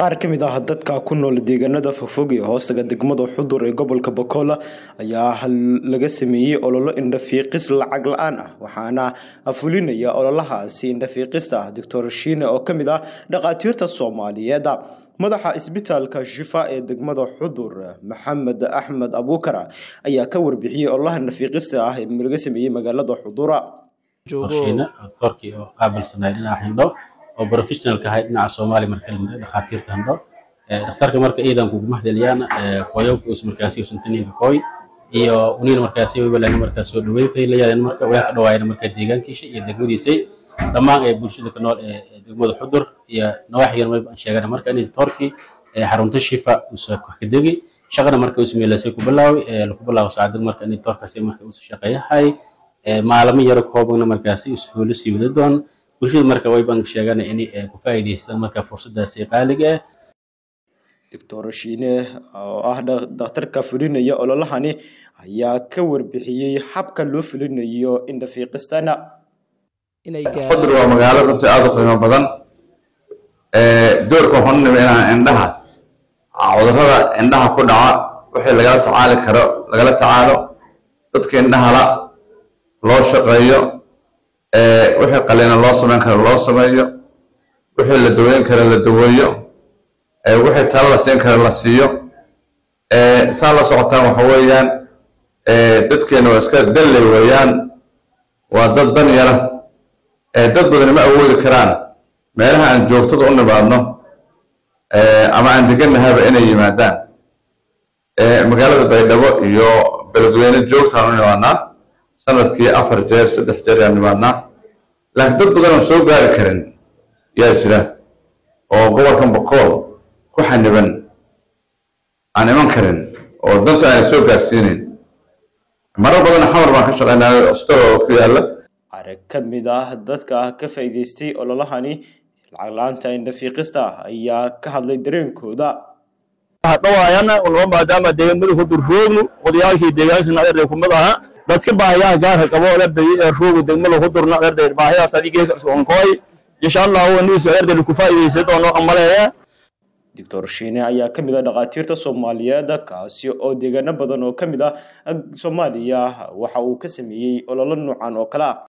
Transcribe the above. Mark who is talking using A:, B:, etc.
A: qaar ka mid ah dadka ku nool deegaanada fogfog ee hoostaga degmada xudur ee gobolka bokola ayaa laga sameeyey ololo indhafiiqis lacag la-aan ah waxaana fulinaya ololahaasi indhafiiqista ah doctor shiine oo kamid ah dhakhaatiirta soomaaliyeed madaxa isbitaalka shifa ee degmada xudur maxamed axmed abuukar ayaa ka warbixiyey ololaha indhafiiqista ah ee laga sameeyey magaalada xudura
B: qorsheena doctorkii oo qaabilsanay dhinaca hindho oo professionalka ahay dhinaca soomaali marka lamida dhakhaatiirta hindho dhakhtarka marka iidan kugu mahdeliyaan koyowka us markaasi usantaninka koy iyo uniina markaasi waybalana markaa soo dhaweyn faylayaan marka way ka dhawaayeen marka deegaankiisa iyo degmadiisay dhammaan ee bulshada ka nool ee degmada xudur iyo nawaaxigan way baan sheegana marka in doctorkii xarunta shifa usa ka degi shaqada marka us meelasay ku bilaaway lagu bilaabo saacada marka in doctorkaasi marka us shaqeeyahay maalmo yaro koobana markaasi iskuulo sii wada doon bulshada marka way baan sheegana in ku faa'iidaystaan marka fursadaasi qaaliga ah
A: doctor shiine oo ah dhakhtarka fulinaya ololahani ayaa ka warbixiyey habka loo fulinayo indhafiiqistana
C: xudur waa magaalo runtii aada u qiimo badan doorka waxaan u nimi inaan indhaha cudurrada indhaha ku dhaca wixii lagala tacaali karo lagala tacaalo dadka indhahala loo shaqeeyo wixii qalina loo samayn karo loo sameeyo wixii la daweyn karo la daweeyo wixii talo la siin karo la siiyo saa la socotaan waxa weeyaan dadkeena waa iska dalley weeyaan waa dad dan yara dad badani ma awoodi karaan meelaha aan joogtada u nimaadno ama aan deganahaba inay yimaadaan magaalada baydhabo iyo beledweyne joogtaan u nimaadnaa sanadkii afar jeer saddex jeer ayaan nimaadnaa laakiin dad badan oon soo gaari karin yaa jira oo gobolkan bokool ku xaniban aan iman karin oo danta aanay soo gaarsiinayn marar badan xamar baan ka shaqaynaa ostol oo ku yaalla
A: qaar ka mid ah dadka ka faa'iidaystay ololahani lacag la-aanta indhafiiqista ah ayaa ka hadlay dareenkooda
D: dhawaayana ulama maadaama deegaanmadu ku durroognu odayaalkii deegaanka naderday kumid aha dadka baahiyaha gaarka qabo adarday ee roogu degmada ku durna adarday baahiyahaas adigee sonkooy insha allahu aniisu adarday ku faa'iidaysan doono amaleeya
A: doctor shiine ayaa ka mid ah dhakhaatiirta soomaaliyeed kaasi oo deegaano badan oo ka mid ah soomaaliya waxa uu ka sameeyey ololo noocan oo kale ah